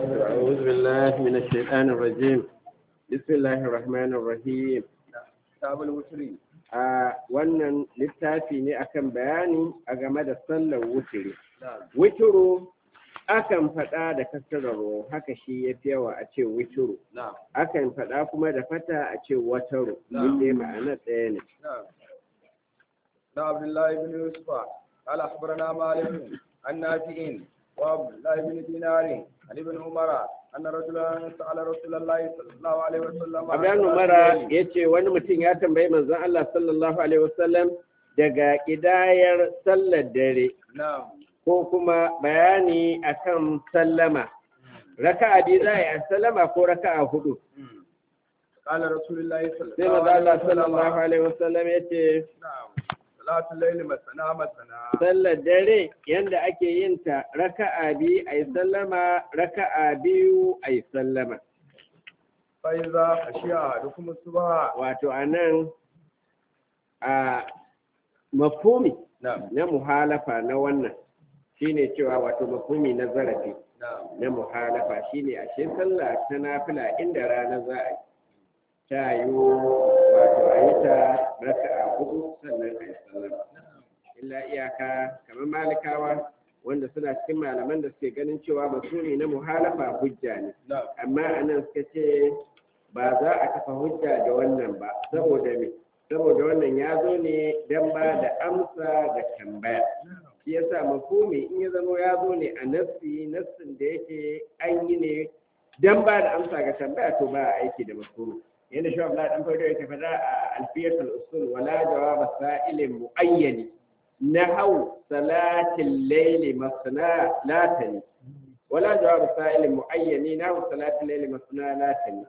أعوذ بالله من الشيطان الرجيم بسم الله الرحمن الرحيم kitabul wutri a wannan littafi ne akan bayani a game da sallar wutiri na'am wituru akan faɗa da kasararo haka shi ya fi yawa a ce wituru na'am akan faɗa kuma da fata a ce wataru Na'am. dai ma'ana ɗaya ne نعم نا عبد الله بن يوسف قال اخبرنا مالك عن نافع وعبد الله بن دينار عن ابن عمر ان رجلا سال رسول الله صلى الله عليه وسلم عن Abdan صلاة Umara الليل. ya ce wani mutum ya tambayi manzon Allah sallallahu alaihi wasallam daga ƙidayar sallar dare نعم ko kuma bayani akan sallama raka'a biyu za a yi a sallama ko raka'a hudu مم. قال رسول الله صلى sai الله manzo عليه Allah وسلم sallallahu alaihi wasallam ya ce نعم صلاة الليل مثنى مثنى sallar dare yanda ake yin ta raka'a biyu a yi sallama raka'a biyu a yi sallama فإذا خشي أحدكم الصبح wato a nan a mafhumi نعم na muhalafa na wannan shine cewa wato mafhumi na zarafi نعم na muhalafa shine ashe sallah ta nafila inda rana za a yi ta yi wato a yi ta raka'a hudu sannan a yi sallama illa iyaka kamar malikawa wanda suna cikin malaman da suke ganin cewa mafhumi na muhalafa hujja ne نعم amma anan suka ce ba za a kafa hujja da wannan ba saboda me saboda wannan ya zo ne don ba da amsa ga tambaya shi yasa mafhumi in ya zama ya zo ne a nassi nassin da yake an yi ne don ba da amsa ga tambaya to ba a aiki da mafhumi yadda shi Abdullahi dan Fado yake faɗa a alfiyatul usul wala jawaba sa'ilin muayyani nahau salatil layli masna latani ولا جواب سائل معين نحو صلاة الليل مثنى لا تني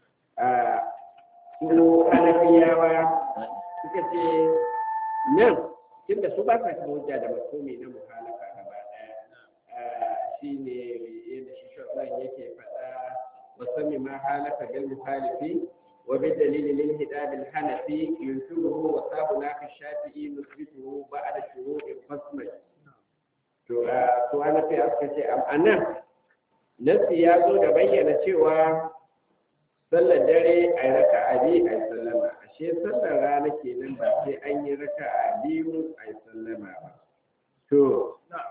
su hanafiyawa suka ce nan tunda su ba sa kan hujja da makumi na muhalafa gaba daya shi ne yadda shi shafan yake faɗa musamman ma halafa bil muhalifi wa bi dalili lil hidabil hanafi yunkiruhu wa sabu naka shafi'i nusbituhu ba'da shuru'in fasmai to a to ana sai aka ce a nan nasi ya zo da bayyana cewa sallar dare a yi raka a biyu a yi sallama ashe sallar rana kenan ba sai an yi raka a biyu a yi sallama ba to نعم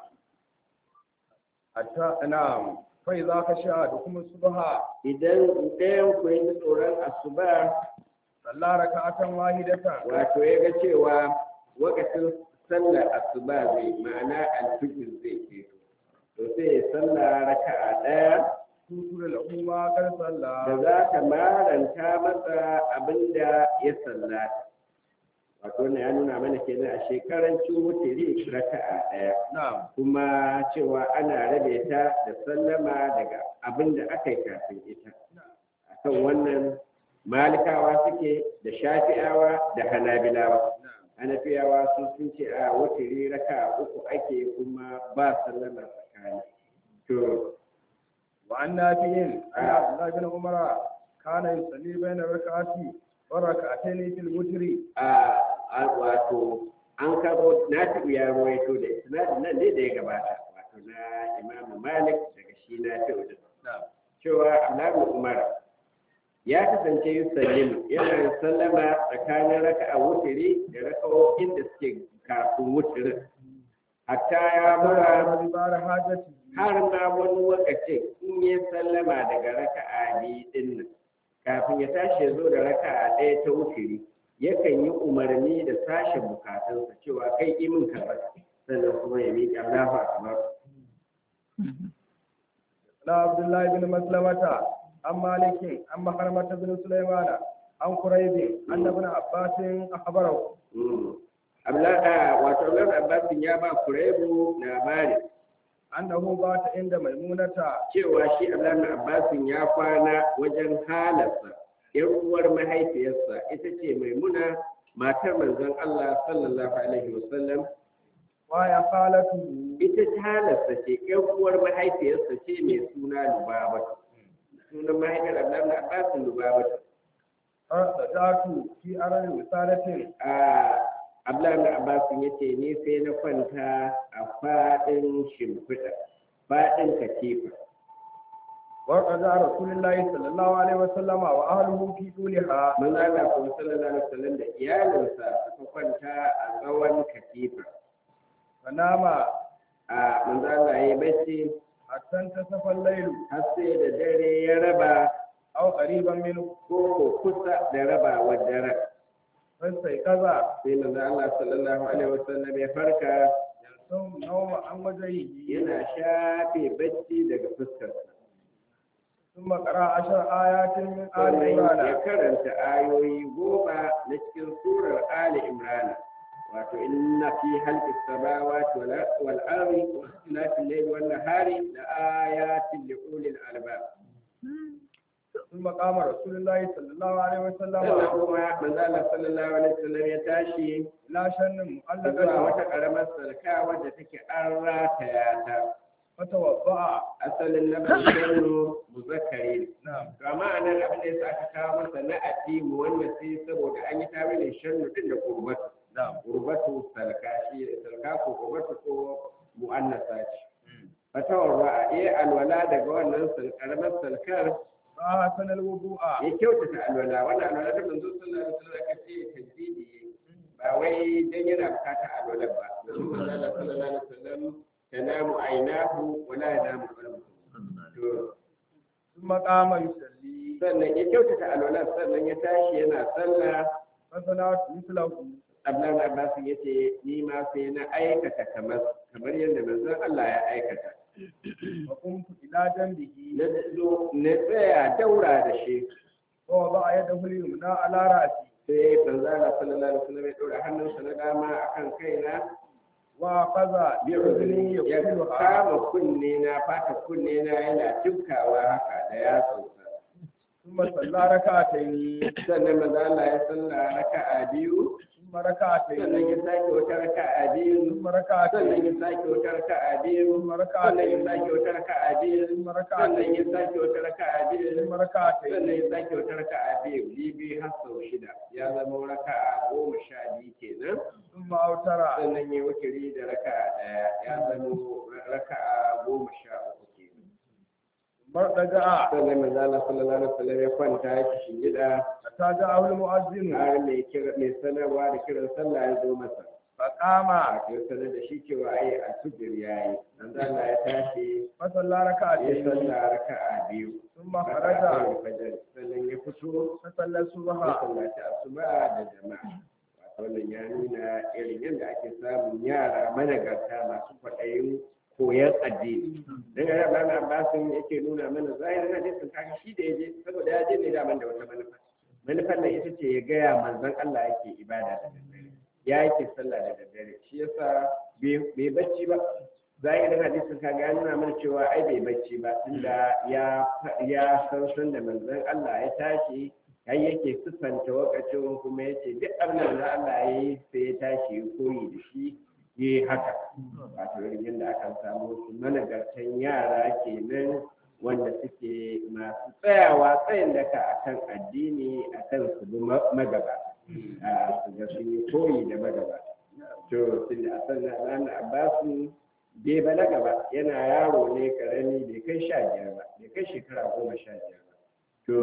حتى نعم فإذا خشي أحدكم الصبح idan ɗayan ku yi tsoron asuba صلى ركعة واحدة wato ya ga cewa wakacin sallar asuba zai ma'ana alfijir zai ke to sai ya sallah raka'a ɗaya تذكر له ما قد da صلى za ta maranta masa abin da ya sallata wato wannan ya nuna mana kenan a shekarancin wutiri raka'a ɗaya نعم kuma cewa ana rabe ta da sallama daga abin da aka yi kafin ita akan wannan malikawa suke da shafi'awa da hanabilawa نعم hanafiyawa sun sun ce a wutiri raka'a uku ake kuma ba sallama tsakani to وعن نافع عن عبد الله بن عمر كان يصلي بين الركعات والركعتين في الوتر a a- wato an kabo nafi'u ya ruwaito da isnadin nan ne da ya gabata wato na imam malik daga shi nafi'u da نعم cewa abdullahi umar ya kasance yusallimu yana yin sallama tsakanin raka'a wutiri da raka'o'in da suke kafin wutirin hatta ya mura بار حاجته har ma wani lokacin in ya sallama daga raka'a biyu din nan kafin ya tashi ya zo da raka'a ɗaya ta wutiri yakan yi umarni da sashen bukatunsa cewa kai imin kaza sannan kuma ya miƙa Allahu akbar لا عبد الله بن مسلمة عن مالك عن مخرمة بن سليمان عن قريب أن ابن عباس أخبره Mm. Abla wato Abdullah Abbas ya ba Kuraibu labari أنه بات عند ميمونة cewa shi Abdullah Abbas ya kwana wajen halarsa ‘yan uwar mahaifiyarsa ita ce Maimuna matar manzon Allah sallallahu alaihi wasallam وهي خالته ita ta halarsa ce ‘yan uwar mahaifiyarsa ce mai suna Lubabatu sunan mahaifiyar Abdullah Abbas Lubabatu فرجعت في أرض وسالة a Abdullahi Abbas ya ce ni sai na kwanta a faɗin shimfiɗa faɗin katifa وقضى رسول الله صلى الله عليه وسلم وأهله في طولها mun Allah kuma sallallahu alaihi wasallam da iyalinsa suka kwanta a tsawon katifa فنام a manzo Allah ya bacci حتى انتصف الليل har sai da dare ya raba أو قريبا منه ko ko kusa da raba wa daren فاستيقظ sai manzo Allah sallallahu alaihi wasallam ya farka ينسون نوم عن وجهه yana shafe bacci daga fuskarsa ثم قرأ عشر آيات من آل sannan ya عمران karanta ayoyi goma na cikin surar Ali Imran wato inna fi halqi samawati wal wal ardi wa ikhtilafi al-layli wan nahari la ayatin li ulil albab ثم قام رسول الله صلى الله عليه وسلم sannan kuma manzo Allah sallallahu alaihi wasallam ya tashi لا شن zuwa مؤلقة wata karamar sarka wadda take an rataya ta فتوضأ asalin lafazin muzakkari ne نعم to amma a nan abin da yasa aka kawo masa na atimu wannan sai saboda an yi tawilin shannu din da kurbatu نعم kurbatu salka shi salka ko kurbatu ko mu'annasa ce fatawar ba a iya alwala daga wannan karamar salkar فأحسن الوضوء ya kyautata alwala wannan alwala da manzo sallallahu alaihi wasallam aka ce tajdidi ba wai dan yana bukatar alwala ba domin manzo Allah sallallahu alaihi wasallam tanamu ainahu wala yanamu qalbuhu to ثم قام يصلي sannan ya kyautata alwala sannan ya tashi yana sallah فصنعت مثله Abdullahi Abbas ya ce ni ma sai na aikata kamar kamar yadda manzon Allah ya aikata وقمت إلى جنبه na zo na tsaya daura da shi ووضع يده اليمنى على رأسي sai manzon Allah sallallahu alaihi wasallam ya dora hannunsa na dama akan kaina وأخذ bi بأذني ya يقتلها kama kunne na fata kunne na yana tubkawa haka da yatsunsa ثم صلى ركعتين sannan manzon Allah ya salla raka'a biyu ثم sannan ركعتين ya sake wata raka'a biyu ثم sannan ركعتين ya sake wata raka'a biyu ثم sannan ya ركعتين sake wata raka'a biyu ثم sannan ركعتين ya sake wata raka'a biyu ثم ركعتين sannan ya sake wata raka'a biyu bibi har sau shida ya zama raka'a goma sha biyu kenan ثم أوتر sannan ya wukiri da raka'a ɗaya ya zama raka'a goma sha uku kenan ثم رجع sannan manzo Allah sallallahu alaihi wasallam ya kwanta ya ci shingida حتى جاءه المؤذن har mai kira mai sanarwa da kiran sallah ya zo masa فقام a ya sanar da shi cewa ai alfijir yayi manzo Allah ya tashi فصلى ya ركعتين sallah raka'a biyu ثم raka'a خرج ɗaya fajar sannan ya fito فصلى الصبح masallaci asuba da jama'a wato wannan ya nuna irin yadda ake samun yara managarta masu kwaɗayin koyar addini dan ga Ibn Abbas yake nuna mana zahirin hadisin kaga shi da yaje saboda ya je ne da man da wata manufa manufar nan ita ce ya gaya manzon Allah yake ibada da daddare ya yake sallah da daddare shi yasa bai bacci ba zahirin hadisin kaga ya nuna mana cewa ai bai bacci ba tunda ya ya san san da manzon Allah ya tashi har yake siffanta wakacin kuma yace duk abin da Allah ya yi sai ya tashi ya koyi da shi yi haka wato irin yadda akan samu su managartan yara kenan wanda suke masu tsayawa tsayin daka akan addini akan su bi magaba su ga sun yi koyi da magaba to tun da asan na ranar abbasu bai balaga ba yana yaro ne karami bai kai sha biyar ba bai kai shekara goma sha biyar ba to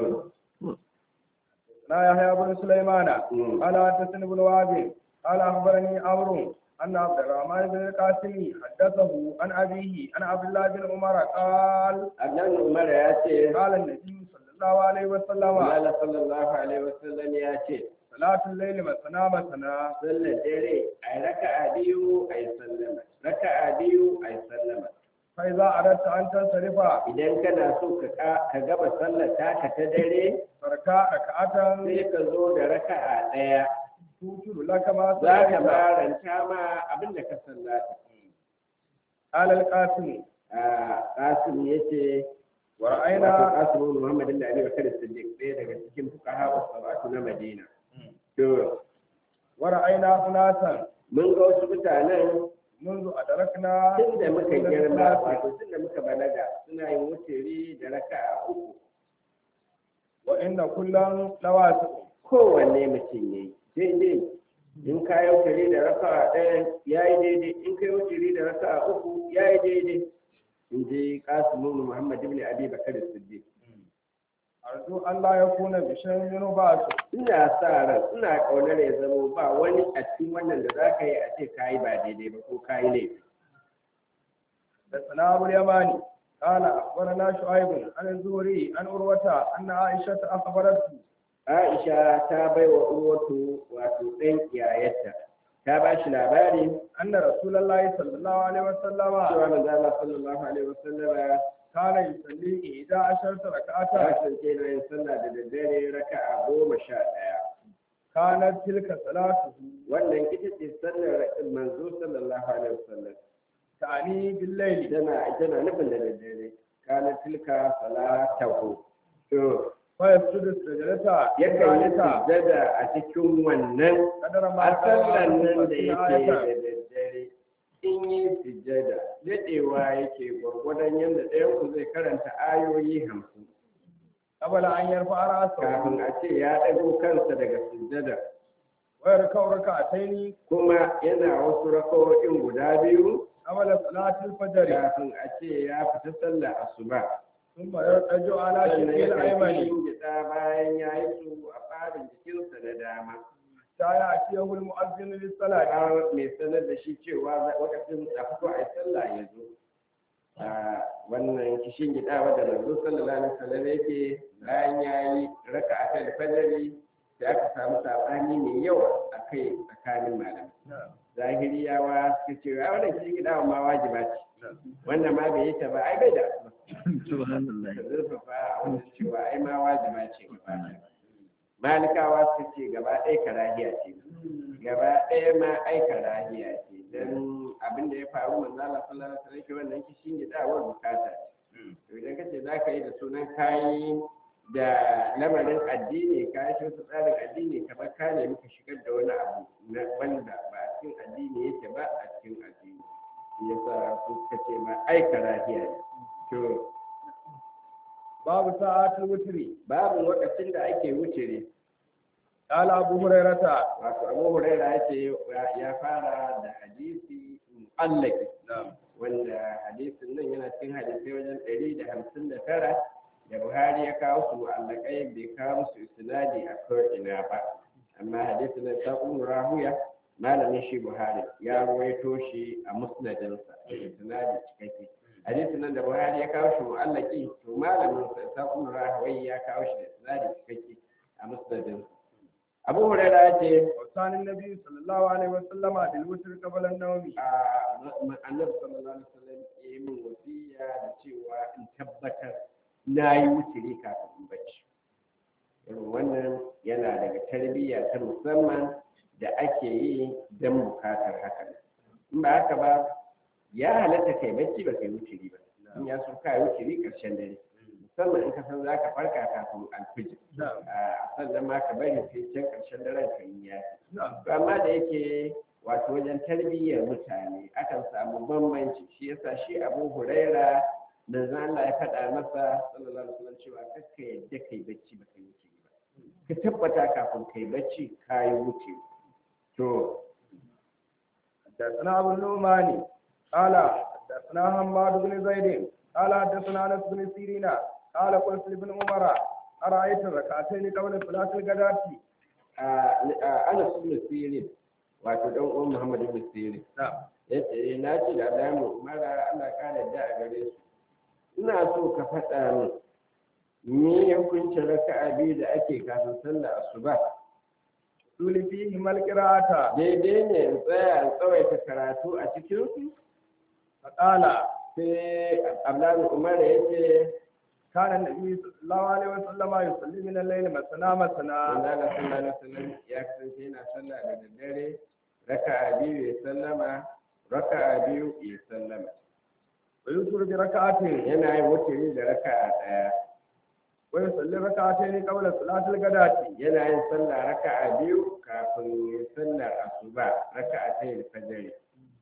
لا يحيى بن سليمان قال حدثني بن وهب قال اخبرني عمرو ان عبد الرحمن بن القاسم حدثه عن ابيه عن عبد الله بن عمر قال annan umar ya ce قال النبي صلى الله عليه وسلم Allah sallallahu alaihi wasallam ya ce صلاة الليل مثنى مثنى sallar dare a yi raka'a biyu a yi sallama raka'a biyu a yi sallama فإذا أردت أن تنصرف idan kana so ka ka- ka gaba sallar taka ta dare فركع ركعة sai ka zo da raka'a ɗaya توتر لك ما za ka صليت baranta ma abin da ka sallata قال القاسم a qasim yace wato ورأينا qasim ibn muhammad ibn ali bakr as-siddiq ɗaya daga cikin fuqaha was-sabatu na madina to ورأينا أناسا mun ga wasu mutanen منذ أدركنا tun da muka رسول girma الله wato tun da muka balaga suna yin wuturi da raka'a uku وإن كلا لواسع kowanne mutum ya yi daidai in ka yi wuturi da raka'a ɗaya ya yi daidai in ka yi wuturi da raka'a uku ya yi daidai in ji qasim ibn muhammad ibn abi bakr as-siddiq arju an la yakuna bi shay'in minhu ba'su ina sa ran ina kaunar ya zamo ba wani a cikin wannan da za ka yi a ce ka yi ba daidai ba ko ka yi laifi حدثنا أبو اليماني قال أخبرنا شعيب عن الزهري عن عروة أن عائشة أخبرته aisha ta bai wa urwatu wato ɗan iyayarta ta ba shi labari أن رسول الله صلى الله عليه وسلم cewa manzo Allah sallallahu alaihi wasallam كان يصلي إحدى عشرة ya ركعة kasance na yin sallah da daddare raka'a goma sha ɗaya كانت تلك صلاته wannan ita ce sallar manzo sallallahu alaihi wasallam تعني بالليل tana tana nufin da daddare kana tilka salatahu to فيسجد السجدة yakan yi الثالثة sujjada a cikin wannan قدر ما a sallan nan da خمسين yake da آية daddare in yi sujjada daɗewa yake gwargwadon yadda ɗayan ku zai karanta ayoyi hamsin قبل أن يرفع رأسه kafin a ce ya ɗago kansa daga sujjada ويركع ركعتين kuma yana wasu rakawoyin guda biyu قبل صلاة الفجر kafin a ce ya fita sallah asuba ثم يرتجع على sannan شقه ya kai الأيمن gida bayan ya yi su a farin jikinsa na dama حتى يأتيه المؤذن للصلاة har mai sanar da shi cewa lokacin a fito a yi sallah ya zo a wannan kishin gida wadda manzo sallallahu alaihi wasallam yake bayan ya yi raka a kan fajari sai aka samu sabani mai yawa a kai tsakanin malamai zahiriyawa suka ce a wannan kishin gida ma wajiba ce wannan ma bai yi ta ba ai bai da subhanallah ka zurfafa a wajen cewa ai ma wajiba ce gaba ɗaya malikawa suka ce gaba ɗaya karahiya ce gaba ɗaya ma ai karahiya ce don abin da ya faru manzo Allah sallallahu alaihi wasallam wannan kishin gidawar bukata ce to idan kace za ka yi da sunan kayi da lamarin addini ka shi wasu tsarin addini kamar ka ne muka shigar da wani abu na wanda ba a cikin addini yake ba a cikin addini shi yasa suka ce ma ai karahiya ne to باب ساعة الوتر babu lokacin da ake wucire قال أبو هريرة wato abu huraira ya ce ya fara da hadisi mu'allaki wanda hadisin nan yana cikin hadisai wajen ɗari da hamsin da tara da buhari ya kawo su mu'allakai bai kawo musu isnadi a ko'ina ba amma hadisin nan ta kuma rahuya malamin shi buhari ya ruwaito shi a musnadinsa da isnadi cikakke hadisin nan da buhari ya kawo shi mu'allaki to malamin sa ta kuma rahuya ya kawo shi da isnadi cikakke a musnadinsa abu huraira ya ce وكان النبي صلى الله عليه وسلم بالوتر قبل النوم a annabi sallallahu alaihi wasallam ya yi min wasiya da cewa in tabbatar na yi wuturi kafin in bacci irin wannan yana daga tarbiyya ta musamman da ake yi don bukatar haka in ba haka ba ya halatta kai bacci ba kai wuturi ba in ya so kai wuturi karshen dare musamman in ka san za ka farka kafin alfijir a sannan ma ka bari sai can karshen daren ka yi ya to amma da yake wato wajen tarbiyyar mutane akan samu bambanci shi yasa shi abu huraira da Allah ya faɗa masa sallallahu alaihi wasallam cewa kakka yadda kai bacci ba kai wuce ba ka tabbata kafin kai bacci ka yi wuce to حدثنا أبو النعمان قال حدثنا حماد بن زيد قال حدثنا أنس بن سيرين قال قلت لابن عمر أرأيت الركعتين قبل صلاة الغداة ana sunna sirin wato dan uwan Muhammad ibn Sirin نعم yace na ce da Adamu mara Allah ka da a gare su ina so ka faɗa min me hukuncin raka'a biyu da ake kafin sallar asuba تولي فيهما القراءة daidai ne in tsaya in tsawaita karatu a cikin su فقال sai Abdullahi Umar ya ce كان النبي صلى الله عليه وسلم يصلي من الليل مثنى مثنى Allah sallallahu alaihi wasallam ya kasance yana sallah da daddare raka'a biyu ya sallama raka'a biyu ya sallama ويوتر بركعة yana yin wuturi da raka'a daya ويصلي ركعتين قبل صلاة الغداة yana yin sallah raka'a biyu kafin ya sallar asuba raka'a ta yin fajr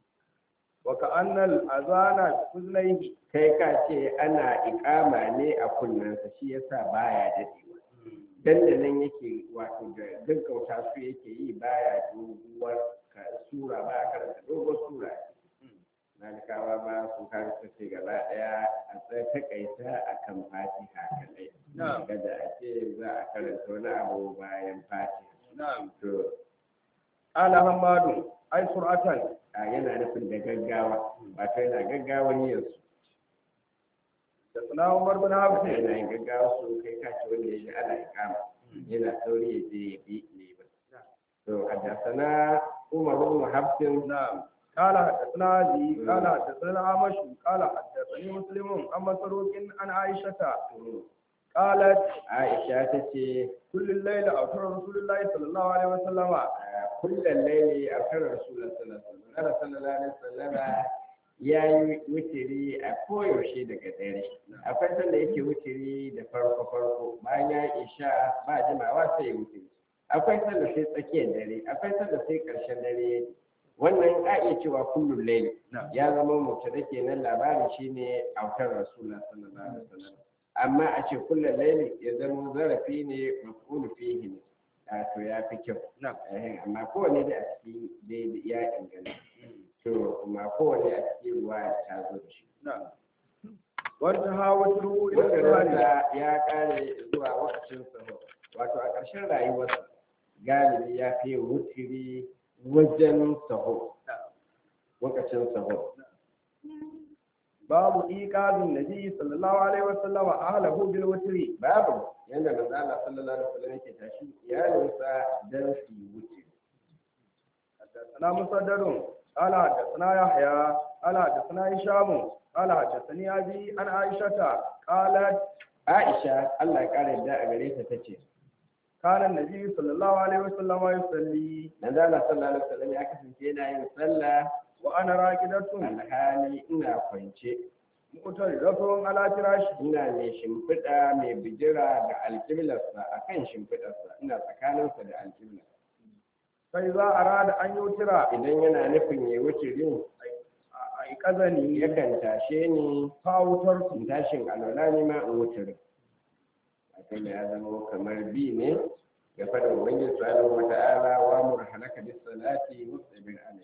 وكأن الأذان بأذنيه kai ka ce ana iƙama ne a kunnensa shi yasa baya dadewa dandanan yake wato da gaggauta su yake yi baya doguwar ka- sura ba a karanta doguwar sura malikawa ma sun kan ce gaba daya a tsaye takaita a kan fatiha kadai Na'am. kada a ce za a karanta wani abu bayan fatiha na'am to ala hamadu ai sur'atan a yana nufin da gaggawa wato yana gaggawa yin su da sana umar bin hafs yana yin gaggawa su kai kace wanda ya ji ana ikama yana sauri ya je ya bi ne ba to haddasana umar bin hafsin نعم قال حدثنا أبي قال حدثنا عمش قال حدثني مسلم عن مسروق عن عائشة قالت aisha ta ce كل الليل أوتر رسول الله صلى الله عليه وسلم kullum laili a kan rasulun sallallahu alaihi wasallam ya yi wutiri a koyaushe daga dare akwai sanda yake wutiri da farko farko bayan ya yi isha ba jimawa sai ya wutiri akwai sanda sai tsakiyar dare akwai sanda sai karshen dare wannan a iya cewa kullum laili ya zama mutu kenan labarin shine autar rasulun sallallahu alaihi wasallam amma a ce kullum laili ya zama zarafi ne mafulu fihi ne a to ya fi kyau نعم Eh, amma kowane da a ciki dai ya inganta to kuma kowane a cikin ruwa ta zo da shi نعم وانتهى وتره إلى wanda السهر rasa ya kare zuwa wakacin saho wato a ƙarshen rayuwarsa galibi ya fi wutiri wajen saho wakacin saho باب إيقاظ النبي صلى الله عليه وسلم أهله بالوتر babu yadda manzo Allah sallallahu alaihi wasallam yake tashi iyalinsa dan su yi wutiri حدثنا مسدد قال حدثنا يحيى قال حدثنا هشام قال حدثني أبي عن عائشة قالت Aisha Allah ya kare da a gare ta tace كان النبي صلى الله عليه وسلم يصلي manzo Allah sallallahu alaihi wasallam ya kasance yana yin sallah وأنا راكدة alhali ina kwance مؤترضة على فراشي ina mai shimfiɗa mai bijira ga alƙiblarsa a kan shimfiɗarsa ina tsakaninsa da alƙibla فإذا أراد أن يوتر idan yana nufin ya wuce rin أيقظني yakan tashe ni فأوترت in tashin alwala ne ma in wuce rin wato da ya zama kamar bi ne ga faɗin ubangiji subhanahu wa ta'ala wa mur halaka bis salati mustabir alai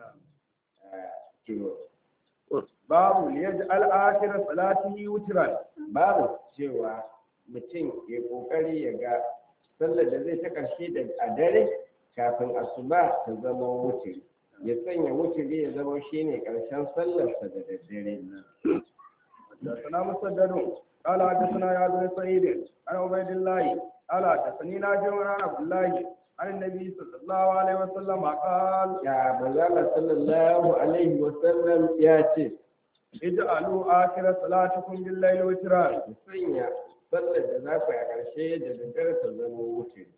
to باب ليجعل آخر صلاته وترا babu cewa mutum ya kokari ya ga sallar da zai ta ƙarshe da a dare kafin asuba ta zama wuturi ya sanya wuturi ya zama shine ƙarshen sallarsa da daddare حدثنا مسدد قال حدثنا يا بن سعيد عن عبيد الله قال حدثني ناجر عن عبد الله عن النبي صلى الله عليه وسلم قال ya manzala sallallahu alaihi wa sallam ya ce اجعلوا آخر صلاتكم بالليل وترا ku sanya sallar da za ku yi a ƙarshe da daddare ta zama wuturi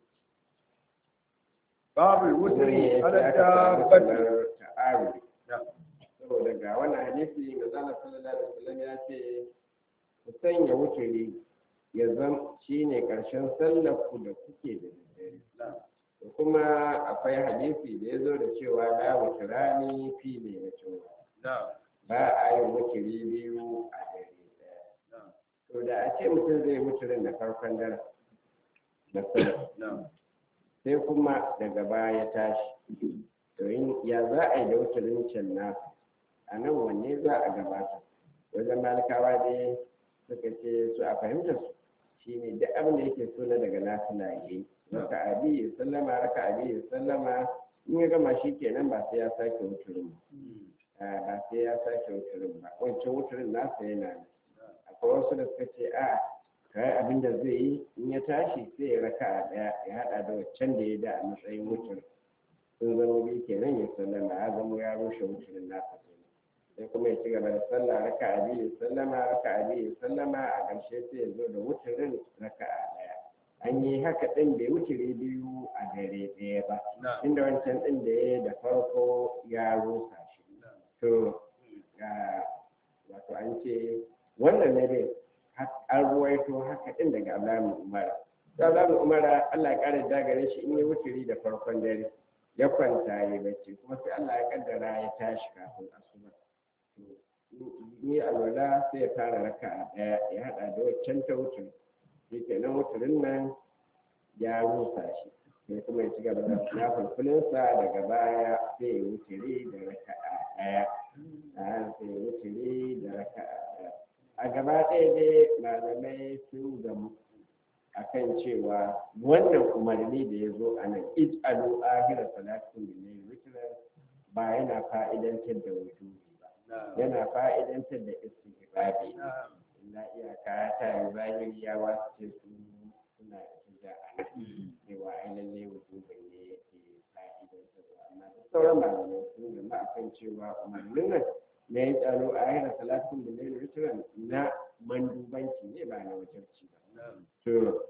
باب الوتر ne على aka samu الدابة kamar ta'arudi نعم. saboda ga wannan hadisi manzala sallallahu alaihi wasallam ya ce ku sanya wuturi ya zam shine karshen sallar ku da kuke da daddare da kuma akwai hadisi da ya zo da cewa la wuturani fi ne na cewa نعم ba a yin wuturi biyu a dare daya نعم to da a ce mutum zai wuturin da farkon dare da sallar نعم sai kuma daga baya ya tashi to in ya za a yi da wuturin can nasa a nan wanne za a gabata wajen malikawa ne suka ce su a fahimtar su shine duk abin da yake so na daga nafila ya yi raka abi ya sallama raka abi ya sallama in ya gama shi kenan ba sai ya sake wuturin ba Ah, ba sai ya sake wuturin ba wancan wuturin nasa yana nan akwai wasu da suka ce a kai abin da zai yi in ya tashi sai ya raka a ɗaya ya haɗa da waccan da ya da a matsayin wuturin sun zama biyu kenan ya sallama ya zama ya rushe wuturin nasa kenan sai kuma ya ci gaba da sallah raka a biyu ya sallama raka a biyu ya sallama a ƙarshe sai ya zo da wuturin raka a ɗaya an yi haka ɗin bai wuturi biyu a dare ɗaya ba نعم inda wancan ɗin da ya yi da farko ya rusa shi to ga wato an ce wannan ne dai har- an ruwaito haka ɗin daga Abdullahi Umar. Da Abdullahi Umar Allah ya ƙara dagare shi in ya wuturi da farkon dare ya kwanta ya yi bacci kuma sai Allah ya kaddara ya tashi kafin asuba. Ni alwala sai ya fara raka a ɗaya ya haɗa da waccan ta wuturi. Shi kenan wuturin nan ya rusa shi. Sai kuma ya ci gaba da nafulfulinsa daga baya sai ya wuturi da raka a ɗaya a sai wuturi da raka'a ɗaya a gaba ɗaya dai malamai sun gamu akan cewa wannan umarni da ya zo a nan ij'alu ahira salatin min witran ba yana fa'idantar da wujubi ba yana fa'idantar da istihbabi illa iyaka ta yi zahiri ya wasu ce su suna da a nan cewa ai lalle wujubin ne yake fa'idantar da amma da sauran malamai sun gama akan cewa umarnin nan na yi tsaro a ahira salatin min witran na mandubanci ne ba na wajabci ba to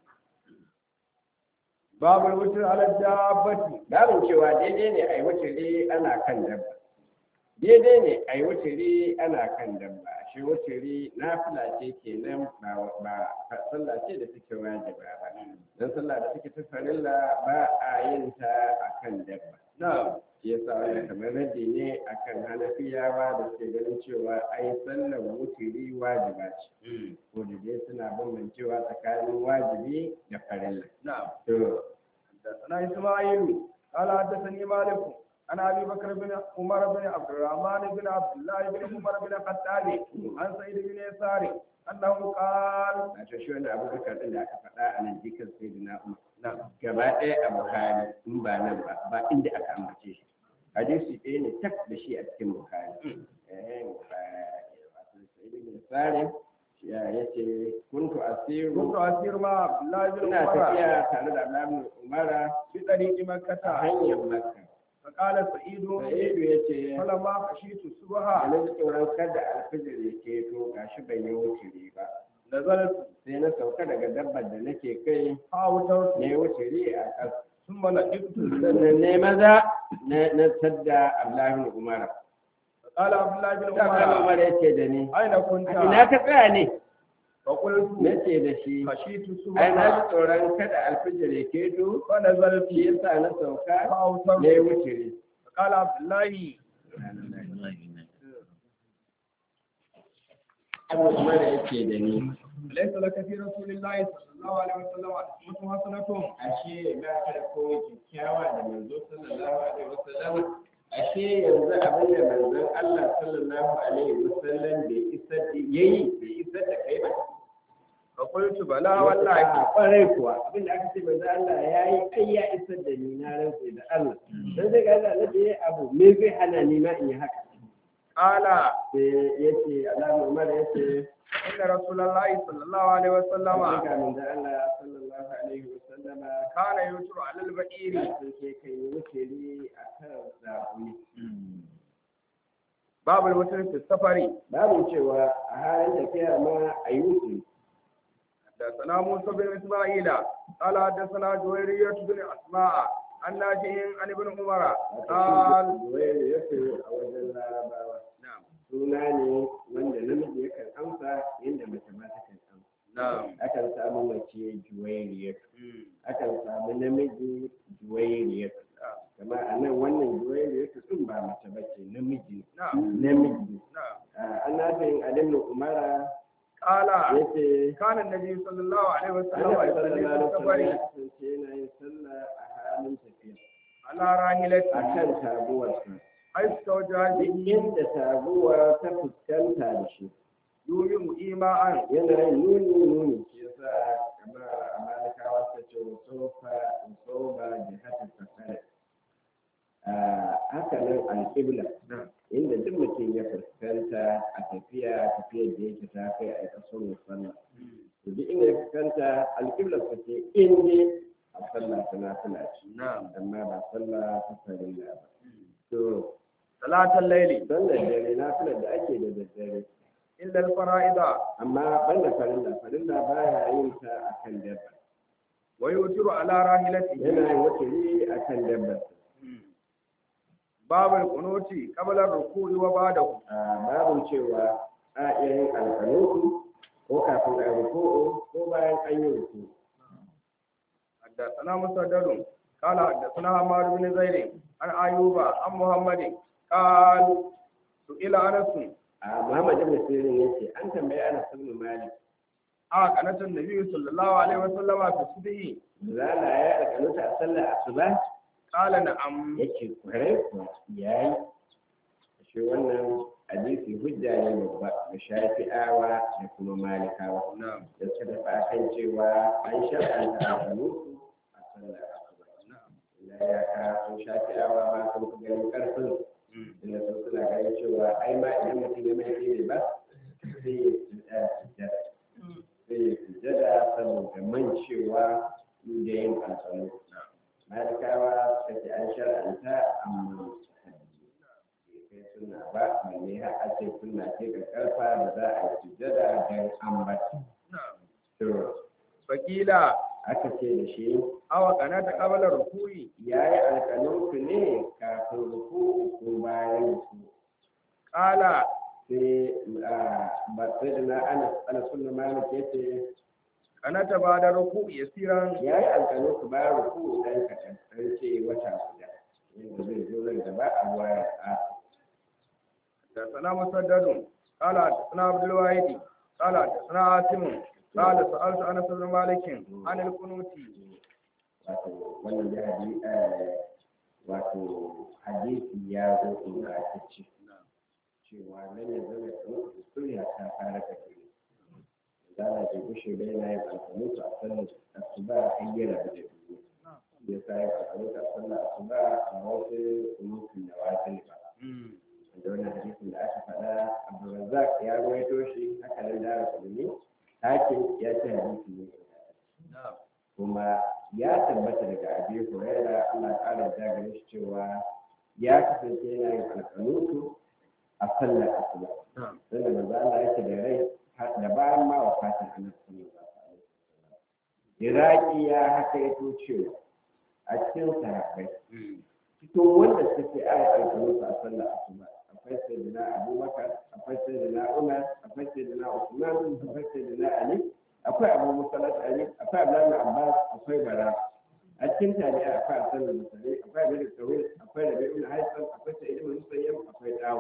babul wutar ala dabbati babin cewa daidai ne a yi wuturi ana kan dabba daidai ne a yi wuturi ana kan dabba shi wuturi na fila ce kenan ba ba sallah ce da take wajiba ba dan sallah da take ta farilla ba a yin ta akan dabba na shi yasa wani kamar radi ne akan hanafiyawa da suke ganin cewa ai sallar wuturi wajiba ce ko da dai suna bambancewa tsakanin wajibi da farilla na to حدثنا إسماعيل قال حدثني مالك عن أبي بكر بن عمر بن عبد الرحمن بن عبد الله بن عمر بن الخطاب عن سعيد بن يسار أنه قال wato shi wani abubakar ɗin da aka faɗa a nan jikin sai da na'umar نعم gaba ɗaya a buhari in ba nan ba ba inda aka ambace shi hadisi ɗaya ne tak da shi a cikin buhari eh wato sai da bin sare ya yace kuntu asiru كنت أسير مع عبد الله بن ina عمر tafiya tare da Abdullahi umara في طريق a مكة hanyar makka فقال سعيد sa'idu yace فلما خشيت a الصبح nan tsoron kada alfijir ya keto gashi ban yi wuce ba نزلت sai na sauka daga dabbar da nake kai فأوترت na yi wuce a ƙasa ثم لقيت sannan ne maza na na tadda Abdullahi Umar. قال عبد الله بن Abdullahi عمر Umar ya ce da ni, أين كنت؟ "A ina ka tsaya ne? فقلت Na ce da shi, خشيت ai na ji الصبح tsoron kada alfijir ya keto, فنزلت shi yasa na sauka na yi فأوترت wuce. قال عبد الله Abu Umar ya ce da ni, ليس لك في رسول الله صلى الله عليه وسلم أسوة حسنة ashe ba ka da koyi kyakkyawa da manzo sallallahu alaihi wasallam ashe yanzu abin da manzon Allah sallallahu alaihi wasallam bai isar da yayi bai isar da kai ba فقلت بلى والله kwarai kuwa abin da aka ce manzo Allah ya yi ai ya isar da ni na rantse da Allah dan sai ga Allah na da abu me zai hana ni ma in yi haka قال sai yace Allah Umar yace إن رسول الله صلى الله عليه وسلم ga manzo Allah sallallahu alaihi wasallam كان يوتر على البئير sun ke kai wuce ni akan zabuni باب الوتر في السفر babu cewa a halin tafiya ma a yi wuce حدثنا موسى بن إسماعيل قال حدثنا جويرية بن أسماء عن ناجح عن ابن عمر قال Zuwairu ya ce a wajen larabawa نعم suna ne wanda namiji yakan amsa yadda mace ma takan amsa نعم akan samu mace juwairiyar akan samu namiji juwairiyar kamar a nan wannan juwairiyar din ba mace ba ce namiji نعم namiji نعم an nafin adin umara قال ya ce كان النبي صلى الله عليه وسلم Allah يصلي sallallahu في alaihi wasallam ya السفر kasance yana yin sallah a halin tafiya على راحلته akan taguwarsa حيث توجه duk به inda taguwa ta fuskanta da shi يوم إيماء yana yin nuni nuni shi yasa kamar a malikawa ta ce wasofa wasoba jihatin fasari haka nan alƙibla inda duk mutum ya fuskanta a tafiya tafiyar da yake ta kai a ƙasar musamman to duk inda ya fuskanta alƙibla ta ce in dai a sallah ta nafila ce نعم amma ba sallah ta farilla ba to صلاة الليل don da dare nafilar da ake da daddare إلا الفرائض amma banda farilla farilla baya yin ta akan dabba ويوتر على راحلته yana yin wakili akan dabba باب القنوت قبل الركوع وبعده a babin cewa a iya yin alƙanutu ko kafin a ruku'u ko bayan an yi ruku'u حدثنا مسدد قال حدثنا عمار بن زيد عن ايوب عن محمد قال سئل انس a muhammad ibn sirin yace an tambayi ana ibn malik اه قناه النبي صلى الله عليه وسلم في الصبح zala ya alƙanuta a sallar asuba قال نعم yace kwarai kuwa yayi shi wannan hadisi hujja ne babba ga shafi'awa da kuma malikawa na'am da suka tafi akan cewa an shar'anta alƙanutu a sallar asuba na'am illa ya ka sun shafi'awa ma sun fi ganin ƙarfin mm, inda su suna ganin cewa ai ma idan mutum ya mai ne ba sai ya tsaya sujjada sai ya sujjada saboda mancewa da yin alƙanutu malikawa suka ce an shar'anta amma kai suna ba balle har a ce suna ce ga karfa da za a yi sujjada don ambata na'am to fakila aka ce da shi awa qanata qabla ruku'i ya yi alƙalinku ne kafin ruku ko bayan ruku qala sai ba sai da na ana ana sunna malik ya ce qanata ba'da ruku'i yasiran ya yi alƙalinku bayan ruku dan kaɗan an ce wata guda yadda zai zo nan gaba a waya a حدثنا مسدد قال حدثنا عبد الواحد قال حدثنا عاصم قال سألت أنس بن مالك عن القنوت wato wannan da hadi eh, wato hadisi ya zo ingantacce cewa nan ya zama kamar kuriya ta fara tafiya za a je gushe da yana yin alfanutu a sallar asuba har yana da dubu ya sa yin alfanutu a sallar asuba a wasu kunutun da wajen ba da wannan hadisin da aka faɗa abdulrazzaq ya ruwaito shi haka nan da rasulmi hakim ya ce hadisi ne kuma ya tabbata daga abi huraira Allah ƙara da gare shi cewa ya kasance yana yin alƙanutu a sallar asuba sannan manzo Allah yake da rai har da bayan ma wafatin annabi sallallahu alaihi wasallam Iraki ya haka ya cewa a cikin sahabbai cikin wanda suke aya alƙanutu a sallar asuba akwai sayyidina Abubakar akwai sayyidina Umar akwai sayyidina Usman akwai sayyidina Ali akwai abu musalat ali akwai abdullahi abbas akwai bara a cikin tabi'a akwai asan da musali akwai abin da tawil akwai rabi ibn haifan akwai sa'id ibn musayyab akwai dawo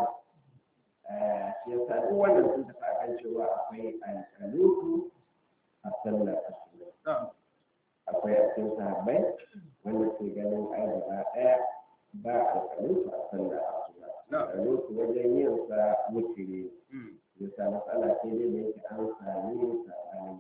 shi yasa duk wannan sun tafi akan cewa akwai alƙalutu a sallar asuba akwai a cikin sahabbai wanda ke ganin ai gaba ɗaya ba alƙalutu a sallar asuba alƙalutu wajen yin sa mutune yasa matsala ce dai da yake an sami saɓanin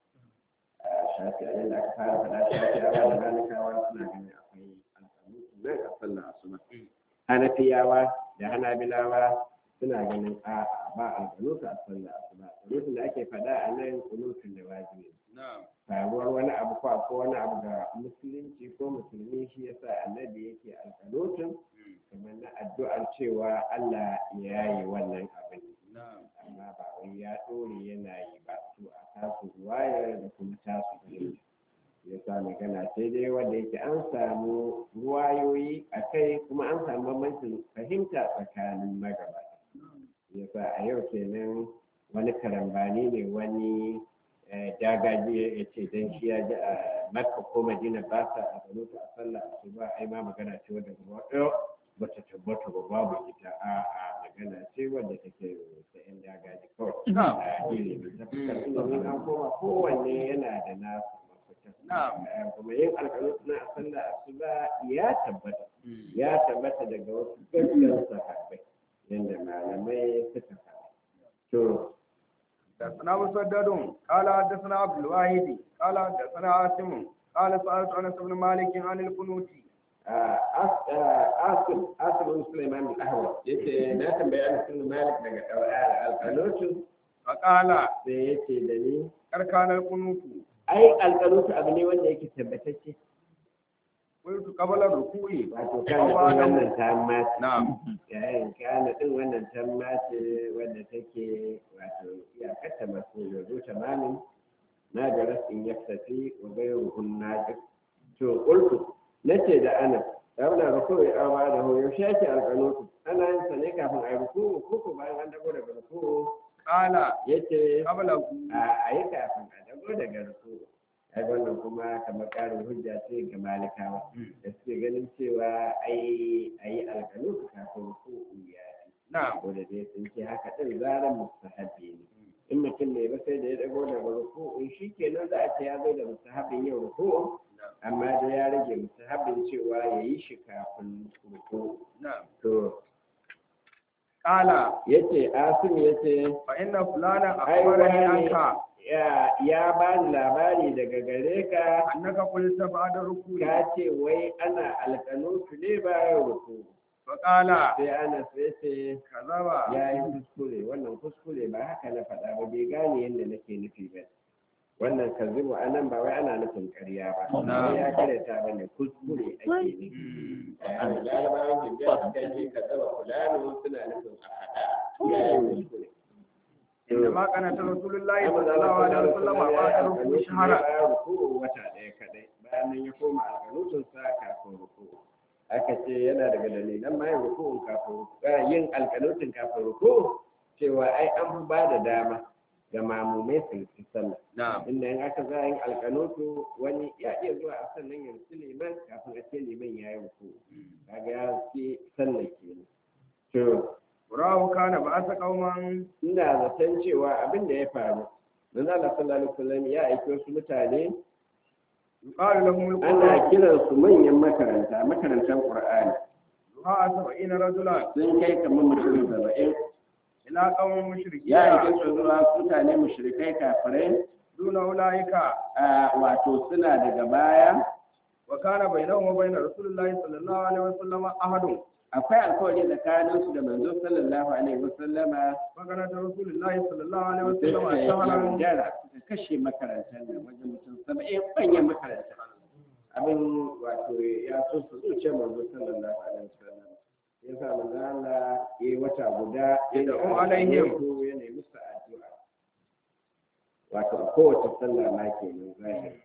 shafi a da aka fara faɗa shafi a da malikawa suna ganin akwai alƙalu nan a sallar asuba hanafiyawa da hanabilawa suna ganin a ba alƙalu a sallar asuba kunutun da ake faɗa a nan kunutun da wajibi faruwar wani abu ko ko wani abu ga musulunci ko musulmi shi yasa annabi yake alƙalutun kamar na addu'ar cewa Allah ya yi wannan abin amma ba wai ya ɗore yana yi ba to a tasu ruwayar da kuma tasu fahimta ya sa magana sai dai wanda yake an samu ruwayoyi a kai kuma an samu bambancin fahimta tsakanin magabata ya sa a yau kenan wani karambani ne wani dagaji ya ce don shi ya ji a makka ko madina ba sa a zanuta a sallah su ba ai ma magana ce wadda gaba ba ta tabbata ba babu ita a a magana ce wadda take ta yan dagaji kawai a ilimi ta fuskar ilimin an koma kowanne yana da nasu mafita kuma yin alƙalu na a sallah asuba ya tabbata ya tabbata daga wasu gaggan sahabbai yadda malamai suka faɗa to حدثنا مسدد قال حدثنا عبد الواحد قال حدثنا عاصم قال سألت أنس بن مالك عن القنوت Asim Asim Sulaiman al-Ahwal yace na tambaye Anas bin Malik daga alƙalutu فقال sai yace da ni كان القنوت ai alƙalutu abu ne wanda yake tabbatacce قلت قبل الركوع wato kana din wannan tamma نعم yayin kana din wannan tamma ce wanda take wato iyakar masu yanzu tamamin na da rasin yaktafi wa gairuhun najib to qultu nace da ana Rabna ruku ya awa da hoyo shaki alƙanutu ana yin sa ne kafin a yi ruku ko ko bayan an dago daga ruku قال yace قبله a yi kafin a dago daga ruku ai wannan kuma kamar ƙarin hujja ce ga malikawa da suke ganin cewa ai a yi alƙanutu kafin ruku ya fi نعم ko da dai sun ce haka ɗin zaran mustahabi ne in mutum ne ba sai da ya dago daga ruku in shi kenan za a ce ya zo da mustahabin yau ruku amma da ya rage mustahabin cewa ya yi shi kafin ruku نعم to قال yace asim yace فإن فلانا ai أخبرني wani عنك ya ya bani labari daga gare ka أنك قلت بعد الركوع ka ce wai ana alƙanutu ne bayan ruku فقال sai ana sai ce كذب ya yi kuskure wannan kuskure ba haka na faɗa ba bai gane yadda nake nufi ba wannan kazibu a nan ba wai ana nufin ƙarya ba Na. ba ya karyata ba ne kuskure ake nufi larabawan hijab suka ce ka zaba fulani suna nufin a haɗa ya yi kuskure إنما كانت رسول الله صلى الله عليه وسلم بعد الركوع شهرا bayan ruku wata ɗaya kaɗai bayan nan ya koma alƙanutun sa kafin ruku aka ce yana daga dalilan ma yin rukun kafin ruku yin alƙanutun kafin ruku cewa ai an fi ba da dama ga mamumai su yi sallah نعم inda in aka za yin alƙanutu wani ya iya zuwa a sannan ya rufu liman kafin a ce liman ya yi ruku kaga ya rufe sallah kenan to وراه كان بعث قوما ina zaton cewa abin da ya faru manzo Allah sallallahu alaihi wasallam ya aiki wasu mutane يقال لهم ana القرآن kiran su manyan makaranta makarantar Qur'ani دعاء سبعين رجلا sun kai kamar mutum saba'in إلى قوم مشركين ya aiki su zuwa mutane mushrikai kafirai دون أولئك a wato suna daga baya وكان بينهم وبين رسول الله صلى الله عليه وسلم أحد akwai alkawari tsakanin su da manzo sallallahu alaihi wasallama فكانت رسول الله صلى الله عليه sai وسلم suka yi شهرا yaudara suka kashe makarantar nan wajen mutum saba'in manyan makarantar abin wato ya so su zuce manzo sallallahu alaihi wasallam ya sa manzo Allah ya yi wata guda Yad'u alaihim. to ya nemi su addu'a wato a kowace sallah ma kenan zahiri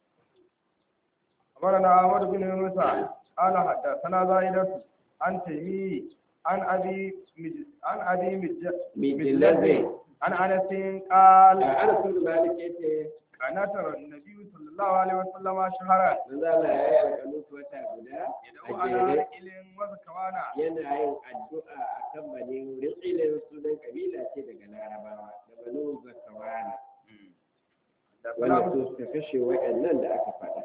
أخبرنا أحمد بن موسى قال حدثنا زائدة عن تيمي عن أبي مج... عن أبي مج... mijillazin عن أنس قال a ana sun da malik yace كان ترى النبي صلى الله عليه وسلم شهرا manzo Allah ya yi alƙalu wata guda يدعو a على jere رجل وزكوانا yana yin addu'a a kan banin rikilin sunan kabila ce daga larabawa da banu zakawana wanda su suka kashe wa'annan da aka faɗa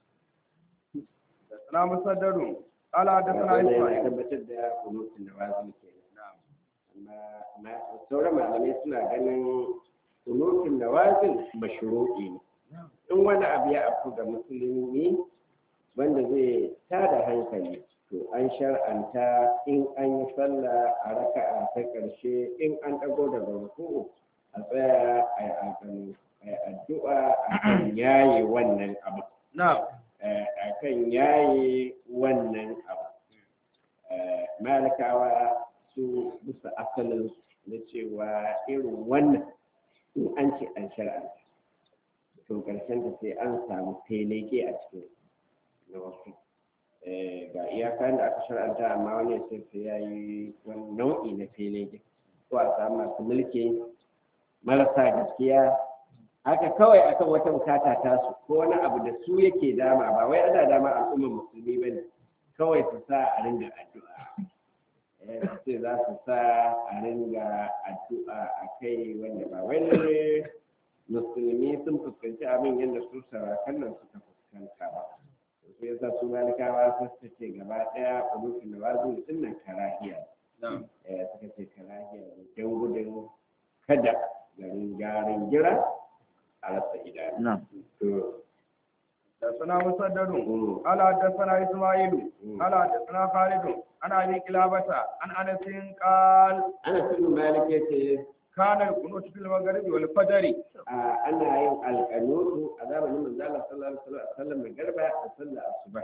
حدثنا مسدد قال حدثنا wannan yana إسماعيل tabbatar da kunutun da wazin ke amma ma- sauran malamai suna ganin kunutun da wazin mashru'i ne in wani abu ya afku ga musulmi wanda zai tada hankali to an shar'anta in an yi sallah a raka'a ta ƙarshe in an ɗago daga ruku'u a tsaya a yi alƙalu a yi addu'a a kan yaye wannan abu نعم eh, a kan yaye wannan abu Eh, malikawa su bisa asalin na cewa irin wannan in an ce an shar'anta to ƙarshen ta sai an samu feleke a cikin na wasu Eh, ga iyakan da aka shar'anta amma wani sai sai ya yi wani nau'i na feleke ko a samu masu mulki marasa gaskiya haka kawai akan wata bukata ta su ko wani abu da su yake dama ba wai ana dama al'ummar musulmi ba ne kawai su sa a ringa addu'a Eh, sai za su sa a ringa addu'a a kai wanda ba wai lalle musulmi sun fuskanci abin yadda su sarakan nan suka fuskanta ba sai yasa su malikawa sun suka ce gaba daya ulufin da wazu din nan karahiya نعم eh suka ce karahiya ne don gudun kada garin garin gira a rasa idanu نعم to حدثنا مسدد mm, قال حدثنا إسماعيل mm. قال حدثنا خالد عن أبي كلابة عن أنس قال ana cikin malik ya ce كان القنوت في المغرب والفجر a ana yin alƙanutu a zamanin manzala sallallahu alaihi wasallam mai garba da sallar asuba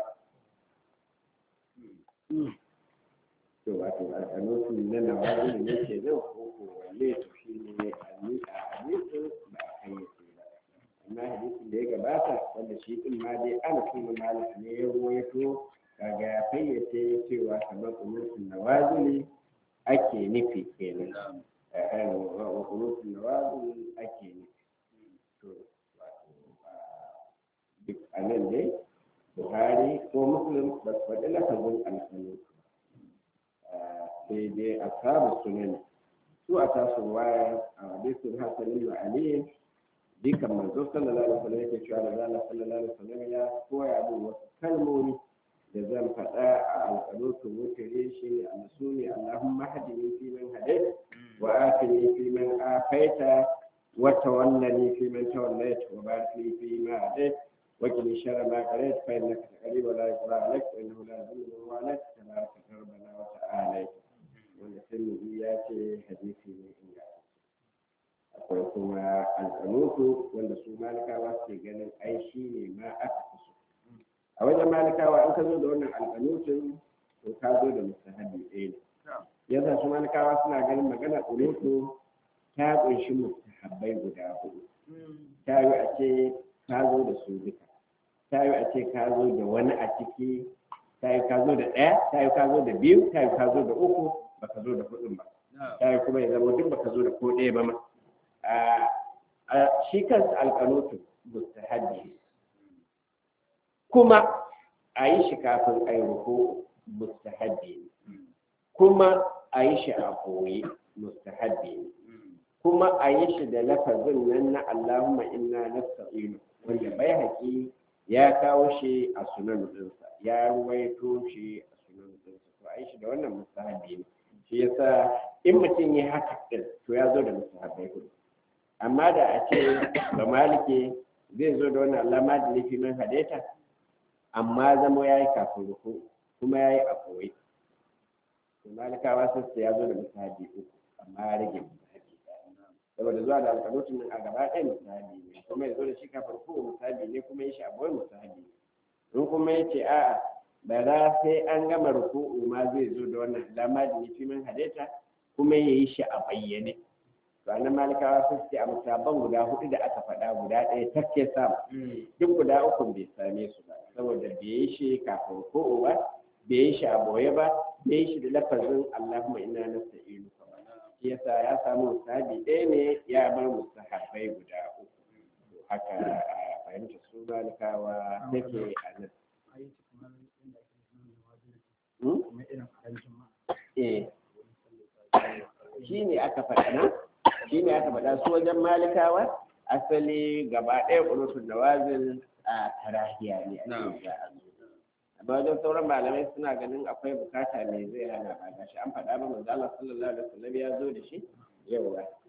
to wato alƙanutu na nawazi ne ke nan ko ko wanne to shi ne a hadisin ba a kan yake ba amma hadisin da ya gabata wanda shi din ma dai ana kuma malik ne ya ruwaito kaga ya fayyace cewa kamar kunutun nawazili ake nufi kenan wa kunutun nawazili ake nufi to wato duk a nan dai buhari ko muslim ba su faɗi lafazin alƙanutu sai dai a samu sunan su a tasu waya a hadisin hasanin wa aliyin dukan manzo sallallahu alaihi wasallam yake cewa da zalla sallallahu alaihi wasallam ya koya min wasu kalmomi da zan faɗa a alƙalutun wutare shi ne a su ne Allahumma hadini fi man hadait wa afini fi man afaita wa tawallani fi man tawallait wa barik li fi ma hadait wa qini sharra ma qadait fa innaka taqdi wa la yuqda alayk wa innahu la yudhillu man walayt tabaraka rabbana wa ta'ala wanda sai ya ce hadisi ne inda akwai kuma alƙanutu wanda su malikawa suke ganin ai shi ne ma aka fi so a wajen malikawa in ka zo da wannan alƙanutun to ka zo da mustahabi ɗaya ne yasa su malikawa suna ganin magana ƙunutu ta ƙunshi mustahabbai guda hudu ta yi a ce ka zo da su duka ta yi a ce ka zo da wani a ciki ta yi ka zo da ɗaya ta yi ka zo da biyu ta yi ka zo da uku baka zo da hudun ba ta yi kuma ya zama duk baka zo da ko ɗaya ba ma a shi kansa alƙanutu mustahabbi kuma a yi shi kafin a yi ruku mustahabbi kuma a yi shi a koyi mustahabbi kuma a yi shi da lafazin nan na Allahumma inna nasta'inu wanda bai haƙi ya kawo shi a sunan ɗinsa ya ruwaito shi a sunan ɗinsa to a yi shi da wannan mustahabbi ne shi yasa in mutum ya haka ɗin to ya zo da mustahabbai hudu amma da a ce ga malike zai zo da wani alama da nufi man hadaita amma zama ya yi kafin ruku kuma ya yi a koyi to malikawa sun ya zo da musahabi uku amma ya rage musahabi saboda zuwa da alƙalutun nan a gaba ɗaya musahabi ne kuma ya zo da shi kafin ruku musahabi ne kuma ya shi a boye musahabi in kuma ya ce a'a ba za sai an gama ruku'u ma zai zo da wannan alama da nufi man hadaita kuma ya yi shi a bayyane ranar malikawa sun ce a musabban guda hudu da aka faɗa guda ɗaya tafke samu duk guda uku bai same su ba saboda bai yi shi kafin ko'o ba bai yi shi a boye ba bai yi shi da lafazin allahumma ina nasta'inu shi yasa ya samu musabi ɗaya ne ya bar musahabai guda uku haka a fahimta su malikawa take a nan eh shi ne aka faɗa nan shi ne aka faɗa su wajen malikawa asali gaba ɗaya ƙunutun nawazin a tarahiya ne a cikin amma wajen sauran malamai suna ganin akwai bukata ne zai hana ba gashi an faɗa ba manzo Allah sallallahu alaihi wasallam ya zo da shi yawa